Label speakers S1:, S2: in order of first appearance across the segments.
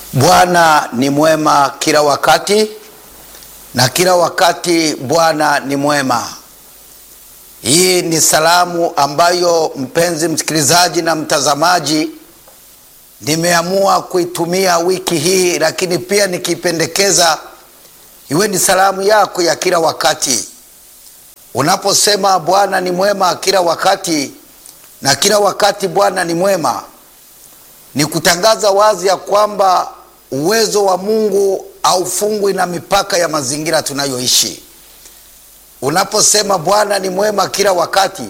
S1: Bwana ni mwema kila wakati na kila wakati Bwana ni mwema. Hii ni salamu ambayo mpenzi msikilizaji na mtazamaji, nimeamua kuitumia wiki hii, lakini pia nikipendekeza iwe ni salamu yako ya kila wakati. Unaposema Bwana ni mwema kila wakati na kila wakati Bwana ni mwema, ni kutangaza wazi ya kwamba uwezo wa Mungu haufungwi na mipaka ya mazingira tunayoishi. Unaposema Bwana ni mwema kila wakati,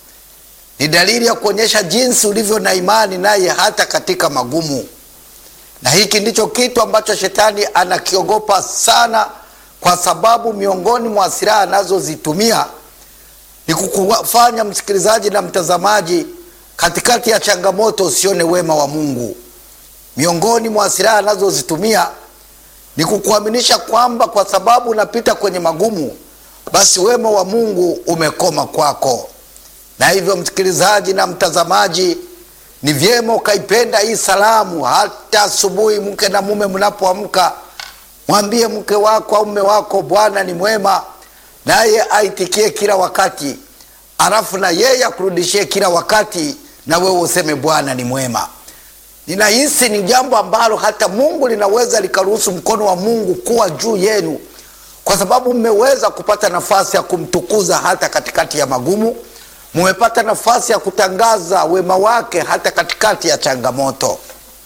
S1: ni dalili ya kuonyesha jinsi ulivyo na imani naye hata katika magumu. Na hiki ndicho kitu ambacho shetani anakiogopa sana, kwa sababu miongoni mwa silaha anazozitumia ni kukufanya msikilizaji na mtazamaji, katikati ya changamoto usione wema wa Mungu. Miongoni mwa silaha anazozitumia ni kukuaminisha kwamba kwa sababu unapita kwenye magumu, basi wema wa Mungu umekoma kwako. Na hivyo, msikilizaji na mtazamaji, ni vyema ukaipenda hii salamu. Hata asubuhi, mke na mume mnapoamka, mwambie mke wako au mume wako, Bwana ni mwema, naye aitikie kila wakati, alafu na yeye akurudishie kila wakati, na wewe useme Bwana ni mwema. Ninahisi ni jambo ambalo hata Mungu linaweza likaruhusu mkono wa Mungu kuwa juu yenu, kwa sababu mmeweza kupata nafasi ya kumtukuza hata katikati ya magumu. Mmepata nafasi ya kutangaza wema wake hata katikati ya changamoto.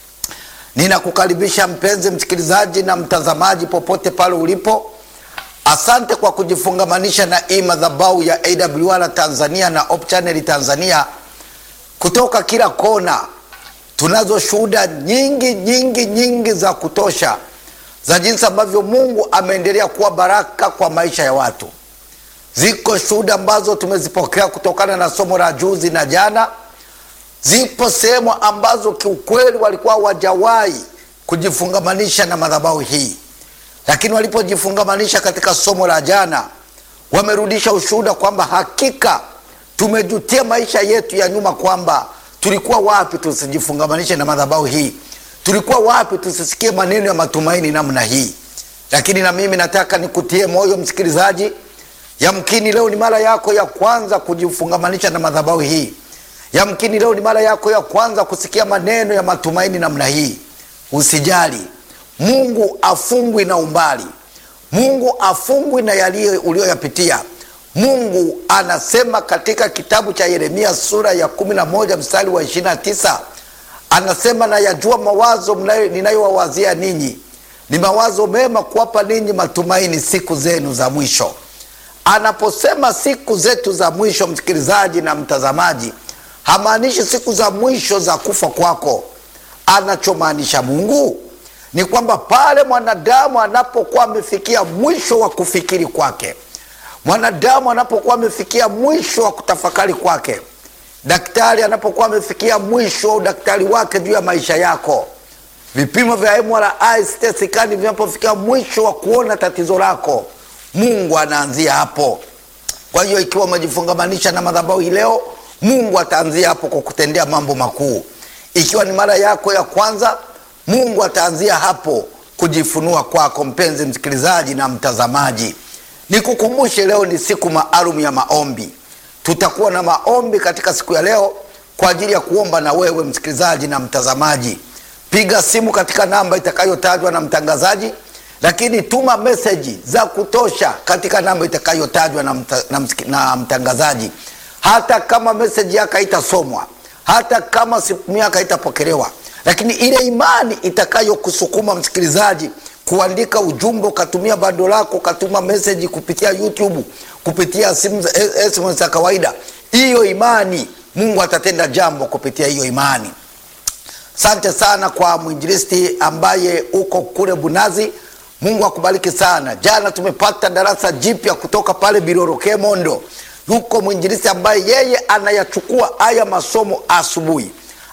S1: Ninakukaribisha mpenzi msikilizaji na mtazamaji, popote pale ulipo. Asante kwa kujifungamanisha na hii madhabahu ya AWR Tanzania na Hope Channel Tanzania kutoka kila kona tunazo shuhuda nyingi nyingi nyingi za kutosha za jinsi ambavyo Mungu ameendelea kuwa baraka kwa maisha ya watu. Ziko shuhuda ambazo tumezipokea kutokana na somo la juzi na jana. Zipo sehemu ambazo kiukweli walikuwa wajawahi kujifungamanisha na madhabahu hii, lakini walipojifungamanisha katika somo la jana, wamerudisha ushuhuda kwamba hakika tumejutia maisha yetu ya nyuma kwamba tulikuwa wapi tusijifungamanishe na madhabahu hii? Tulikuwa wapi tusisikie maneno ya matumaini namna hii? Lakini na mimi nataka nikutie moyo msikilizaji, yamkini leo ni mara yako ya kwanza kujifungamanisha na madhabahu hii, yamkini leo ni mara yako ya kwanza kusikia maneno ya matumaini namna hii. Usijali, Mungu afungwi na umbali, Mungu afungwi na yaliyo ulioyapitia. Mungu anasema katika kitabu cha Yeremia sura ya kumi na moja mstari wa ishirini na tisa anasema, nayajua mawazo ninayowawazia ninyi ni mawazo mema, kuwapa ninyi matumaini siku zenu za mwisho. Anaposema siku zetu za mwisho, msikilizaji na mtazamaji, hamaanishi siku za mwisho za kufa kwako. Anachomaanisha Mungu ni kwamba pale mwanadamu anapokuwa amefikia mwisho wa kufikiri kwake mwanadamu anapokuwa amefikia mwisho wa kutafakari kwake, daktari anapokuwa amefikia mwisho wa udaktari wake juu ya maisha yako, vipimo vya MRI, CT scan vinapofikia mwisho wa kuona tatizo lako, Mungu anaanzia hapo. Kwa hiyo ikiwa umejifungamanisha na madhabahu hii leo, Mungu ataanzia hapo kwa kutendea mambo makuu. Ikiwa ni mara yako ya kwanza, Mungu ataanzia hapo kujifunua kwako, mpenzi msikilizaji na mtazamaji. Nikukumbushe, leo ni siku maalum ya maombi. Tutakuwa na maombi katika siku ya leo kwa ajili ya kuomba na wewe msikilizaji na mtazamaji. Piga simu katika namba itakayotajwa na mtangazaji, lakini tuma meseji za kutosha katika namba itakayotajwa na, mta, na, na mtangazaji. Hata kama meseji yako haitasomwa, hata kama simu yako haitapokelewa, lakini ile imani itakayokusukuma msikilizaji kuandika ujumbe ukatumia bando lako ukatuma meseji kupitia YouTube kupitia simu SMS za kawaida, hiyo imani, Mungu atatenda jambo kupitia hiyo imani. Asante sana kwa mwinjilisti ambaye uko kule Bunazi, Mungu akubariki sana. Jana tumepata darasa jipya kutoka pale Biroroke Mondo, yuko mwinjilisti ambaye yeye anayachukua haya masomo asubuhi,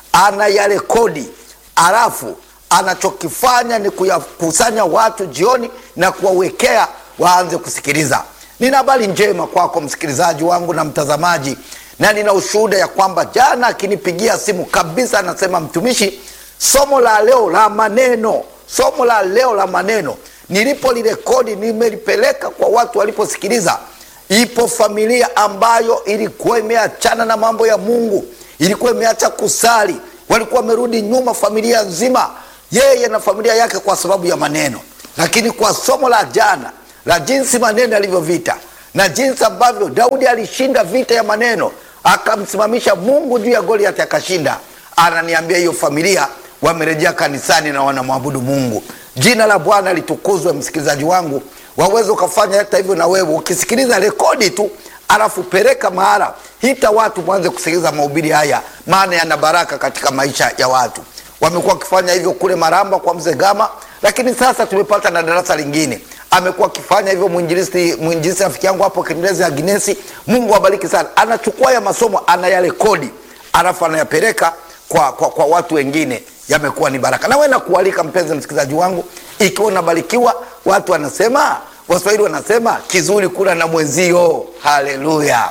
S1: anayarekodi alafu anachokifanya ni kuyakusanya watu jioni na kuwawekea waanze kusikiliza. Nina habari njema kwako msikilizaji wangu na mtazamaji, na nina ushuhuda ya kwamba jana akinipigia simu kabisa, anasema mtumishi, somo la leo la maneno somo la leo la maneno nilipolirekodi nimelipeleka kwa watu waliposikiliza ipo familia ambayo ilikuwa imeachana na mambo ya mungu ilikuwa imeacha kusali walikuwa wamerudi nyuma familia nzima yeye na familia yake kwa sababu ya maneno lakini kwa somo la jana la jinsi maneno yalivyovita na jinsi ambavyo daudi alishinda vita ya maneno akamsimamisha mungu juu ya goliathi akashinda ananiambia hiyo familia wamerejea kanisani na wanamwabudu mungu jina la bwana litukuzwe msikilizaji wangu waweze ukafanya hata hivyo na wewe ukisikiliza rekodi tu alafu peleka mahala hita watu mwanze kusikiliza mahubiri haya maana yana baraka katika maisha ya watu wamekuwa wakifanya hivyo kule maramba kwa mzee gama lakini sasa tumepata na darasa lingine amekuwa akifanya hivyo mwinjilisti mwinjilisti rafiki yangu hapo kindezi aginesi mungu abariki sana anachukua ya masomo anayarekodi alafu anayapeleka kwa, kwa, kwa watu wengine yamekuwa ni baraka nawe nakualika mpenzi msikilizaji wangu ikiwa unabarikiwa watu wanasema waswahili wanasema kizuri kula na mwenzio haleluya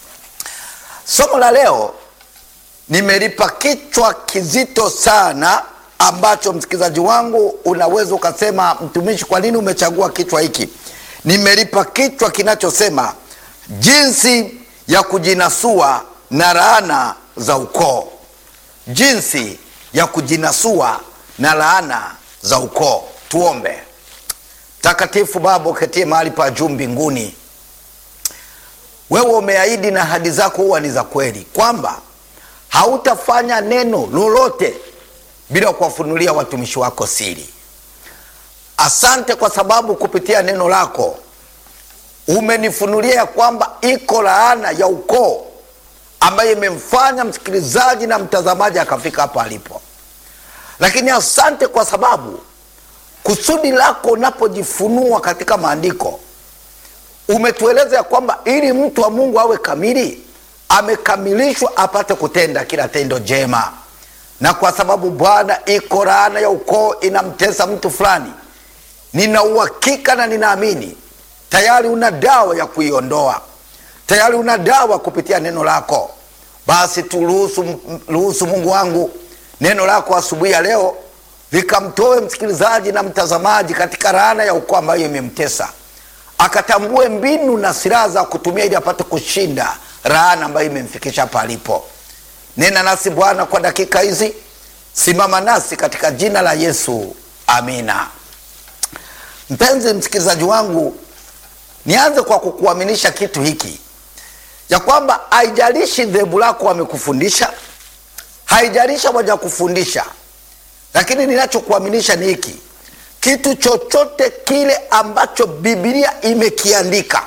S1: somo la leo nimelipa kichwa kizito sana ambacho msikilizaji wangu unaweza ukasema mtumishi kwa nini umechagua kichwa hiki nimelipa kichwa kinachosema jinsi ya kujinasua na laana za ukoo jinsi ya kujinasua na laana za ukoo tuombe takatifu baba uketie mahali pa juu mbinguni wewe umeahidi na ahadi zako huwa ni za kweli kwamba hautafanya neno lolote bila kuwafunulia watumishi wako siri asante kwa sababu kupitia neno lako umenifunulia ya kwamba iko laana ya ukoo ambayo imemfanya msikilizaji na mtazamaji akafika hapa alipo lakini asante kwa sababu kusudi lako unapojifunua katika maandiko umetueleza ya kwamba ili mtu wa mungu awe kamili amekamilishwa apate kutenda kila tendo jema na kwa sababu bwana iko laana ya ukoo inamtesa mtu fulani nina uhakika na ninaamini tayari una dawa ya kuiondoa tayari una dawa kupitia neno lako basi turuhusu ruhusu mungu wangu neno lako asubuhi ya leo likamtoe msikilizaji na mtazamaji katika laana ya ukoo ambayo imemtesa akatambue mbinu na silaha za kutumia ili apate kushinda laana ambayo imemfikisha hapa alipo nena nasi bwana kwa dakika hizi simama nasi katika jina la yesu amina mpenzi msikilizaji wangu nianze kwa kukuaminisha kitu hiki ya kwamba haijalishi dhehebu lako wamekufundisha haijalishi waja kufundisha lakini ninachokuaminisha ni hiki kitu chochote kile ambacho bibilia imekiandika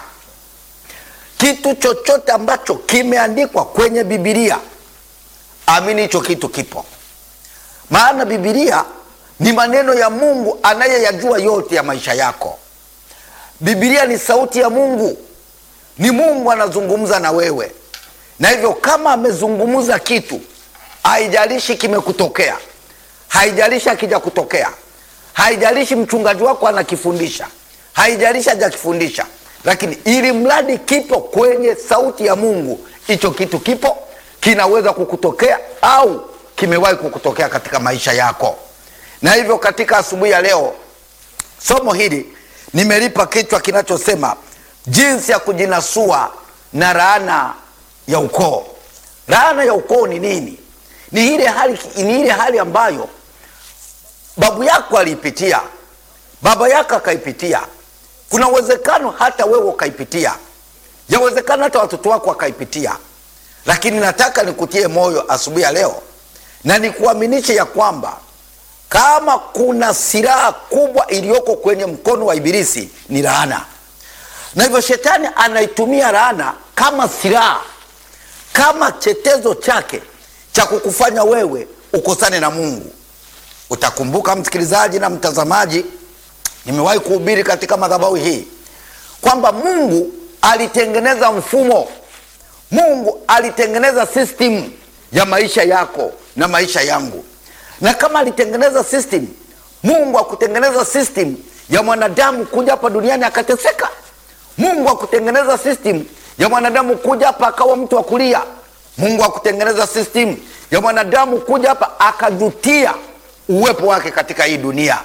S1: kitu chochote ambacho kimeandikwa kwenye bibilia amini hicho kitu kipo maana bibilia ni maneno ya mungu anayeyajua yote ya maisha yako bibilia ni sauti ya mungu ni mungu anazungumza na wewe na hivyo kama amezungumza kitu haijalishi kimekutokea haijalishi akija kutokea haijalishi mchungaji wako anakifundisha haijalishi hajakifundisha lakini ili mradi kipo kwenye sauti ya mungu hicho kitu kipo kinaweza kukutokea au kimewahi kukutokea katika maisha yako na hivyo katika asubuhi ya leo somo hili nimelipa kichwa kinachosema jinsi ya kujinasua na laana ya ukoo laana ya ukoo ni nini ni ile hali, ni ile hali ambayo babu yako aliipitia baba yako akaipitia kuna uwezekano hata wewe ukaipitia yawezekana hata watoto wako wakaipitia lakini nataka nikutie moyo asubuhi ya leo na nikuaminishe ya kwamba kama kuna silaha kubwa iliyoko kwenye mkono wa ibilisi ni laana na hivyo shetani anaitumia laana kama silaha kama chetezo chake cha kukufanya wewe ukosane na mungu utakumbuka msikilizaji na mtazamaji nimewahi kuhubiri katika madhabahu hii kwamba mungu alitengeneza mfumo mungu alitengeneza system ya maisha yako na maisha yangu na kama alitengeneza system mungu akutengeneza system ya mwanadamu kuja hapa duniani akateseka mungu akutengeneza system ya mwanadamu kuja hapa akawa mtu wa kulia mungu akutengeneza system ya mwanadamu kuja hapa akajutia uwepo wake katika hii dunia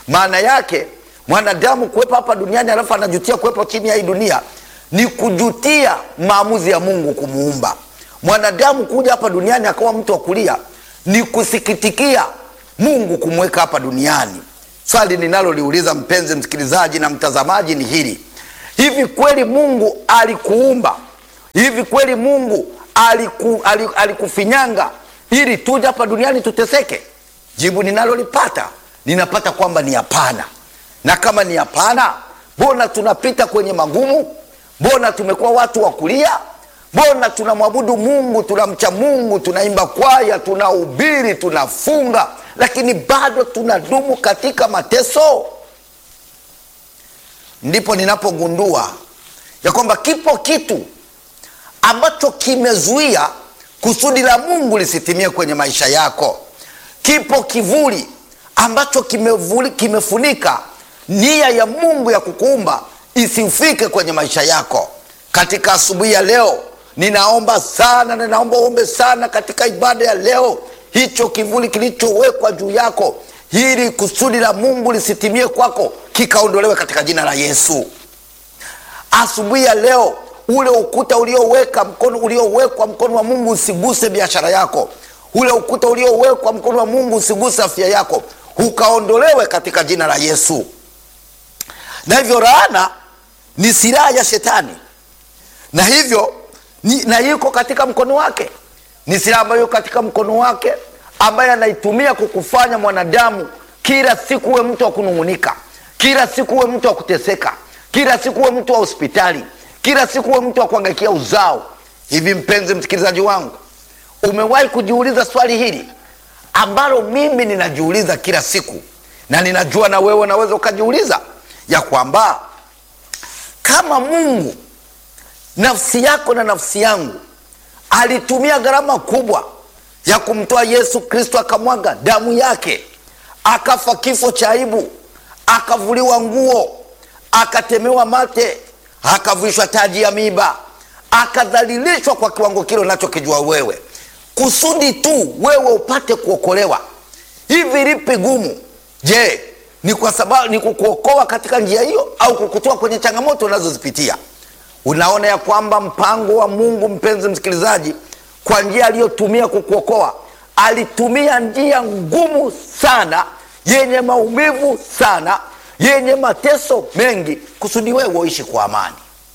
S1: maana yake mwanadamu kuwepo hapa duniani alafu anajutia kuwepo chini ya hii dunia ni kujutia maamuzi ya mungu kumuumba mwanadamu kuja hapa duniani akawa mtu wa kulia ni kusikitikia mungu kumweka hapa duniani swali ninaloliuliza mpenzi msikilizaji na mtazamaji ni hili hivi kweli mungu alikuumba hivi kweli mungu aliku, aliku, alikufinyanga ili tuje hapa duniani tuteseke jibu ninalolipata ninapata kwamba ni hapana na kama ni hapana mbona tunapita kwenye magumu mbona tumekuwa watu wa kulia mbona tunamwabudu mungu tunamcha mungu tunaimba kwaya tunahubiri tunafunga lakini bado tunadumu katika mateso ndipo ninapogundua ya kwamba kipo kitu ambacho kimezuia kusudi la mungu lisitimie kwenye maisha yako kipo kivuli ambacho kimevuli, kimefunika nia ya mungu ya kukuumba isifike kwenye maisha yako katika asubuhi ya leo ninaomba sana ninaomba uombe sana katika ibada ya leo hicho kivuli kilichowekwa juu yako ili kusudi la mungu lisitimie kwako kikaondolewe katika jina la yesu asubuhi ya leo ule ukuta ulioweka mkono uliowekwa mkono wa mungu usiguse biashara yako ule ukuta uliowekwa mkono wa mungu usiguse afya yako ukaondolewe katika jina la yesu na hivyo laana ni silaha ya shetani na hivyo ni, na iko katika mkono wake ni silaha ambayo iko katika mkono wake ambaye anaitumia kukufanya mwanadamu kila siku uwe mtu wa kunung'unika kila siku uwe mtu wa kuteseka kila siku uwe mtu wa hospitali kila siku uwe mtu wa kuangaikia uzao hivi mpenzi msikilizaji wangu umewahi kujiuliza swali hili ambalo mimi ninajiuliza kila siku na ninajua na wewe unaweza ukajiuliza ya kwamba kama mungu nafsi yako na nafsi yangu alitumia gharama kubwa ya kumtoa yesu kristo akamwaga damu yake akafa kifo cha aibu akavuliwa nguo akatemewa mate akavishwa taji ya miba akadhalilishwa kwa kiwango kile unachokijua wewe kusudi tu wewe upate kuokolewa hivi lipi gumu je ni kwa sababu ni kukuokoa katika njia hiyo au kukutoa kwenye changamoto unazozipitia unaona ya kwamba mpango wa mungu mpenzi msikilizaji kwa njia aliyotumia kukuokoa alitumia njia ngumu sana yenye maumivu sana yenye mateso mengi kusudi wewe uishi kwa amani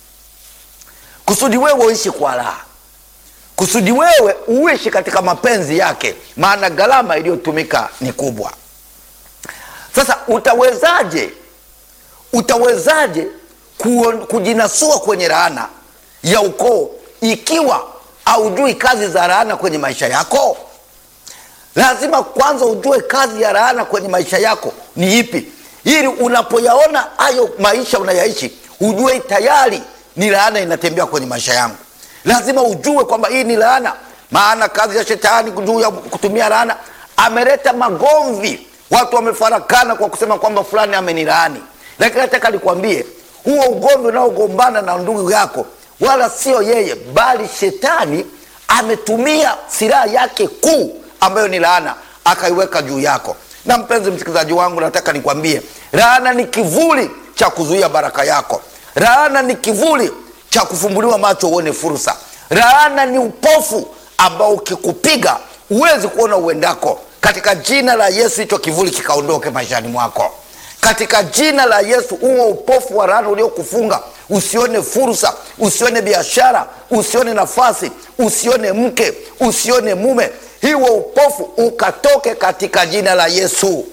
S1: kusudi wewe uishi kwa raha kusudi wewe uishi katika mapenzi yake maana gharama iliyotumika ni kubwa sasa utawezaje utawezaje kujinasua kwenye laana ya ukoo ikiwa haujui kazi za laana kwenye maisha yako lazima kwanza ujue kazi ya laana kwenye maisha yako ni ipi ili unapoyaona hayo maisha unayaishi ujue tayari ni laana inatembea kwenye maisha yangu lazima ujue kwamba hii ni laana maana kazi ya shetani juu ya kutumia laana ameleta magomvi watu wamefarakana kwa kusema kwamba fulani amenilaani lakini nataka nikwambie huo ugomvi unaogombana na ndugu yako wala sio yeye bali shetani ametumia silaha yake kuu ambayo ni laana akaiweka juu yako na mpenzi msikilizaji wangu nataka nikwambie laana ni kivuli cha kuzuia baraka yako laana ni kivuli cha kufumbuliwa macho uone fursa laana ni upofu ambao ukikupiga huwezi kuona uendako katika jina la yesu hicho kivuli kikaondoke maishani mwako katika jina la yesu huo upofu wa laana uliokufunga usione fursa usione biashara usione nafasi usione mke usione mume hiwo upofu ukatoke katika jina la yesu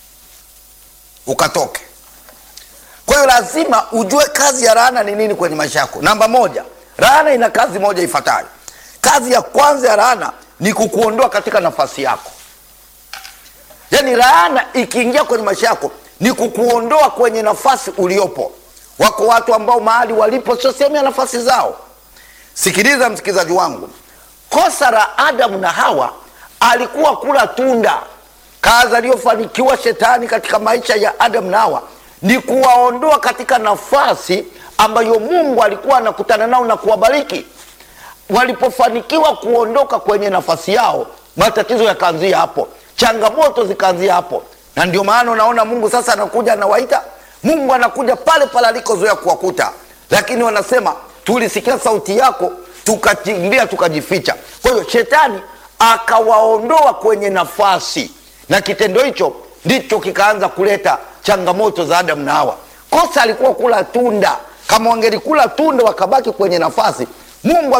S1: ukatoke kwa hiyo lazima ujue kazi ya laana ni nini kwenye maisha yako namba moja laana ina kazi moja ifuatayo kazi ya kwanza ya laana ni kukuondoa katika nafasi yako yaani laana ikiingia kwenye maisha yako ni kukuondoa kwenye nafasi uliopo wako watu ambao mahali walipo sio sehemu ya nafasi zao sikiliza msikilizaji wangu kosa la adamu na hawa alikuwa kula tunda kazi aliyofanikiwa shetani katika maisha ya adamu na hawa ni kuwaondoa katika nafasi ambayo mungu alikuwa anakutana nao na kuwabariki walipofanikiwa kuondoka kwenye nafasi yao matatizo yakaanzia hapo changamoto zikaanzia hapo na ndio maana unaona mungu sasa anakuja anawaita mungu anakuja pale pale alikozoea kuwakuta lakini wanasema tulisikia sauti yako tukakimbia tukajificha kwa hiyo shetani akawaondoa kwenye nafasi na kitendo hicho ndicho kikaanza kuleta changamoto za adamu na hawa kosa alikuwa kula tunda kama wangelikula tunda wakabaki kwenye nafasi mungu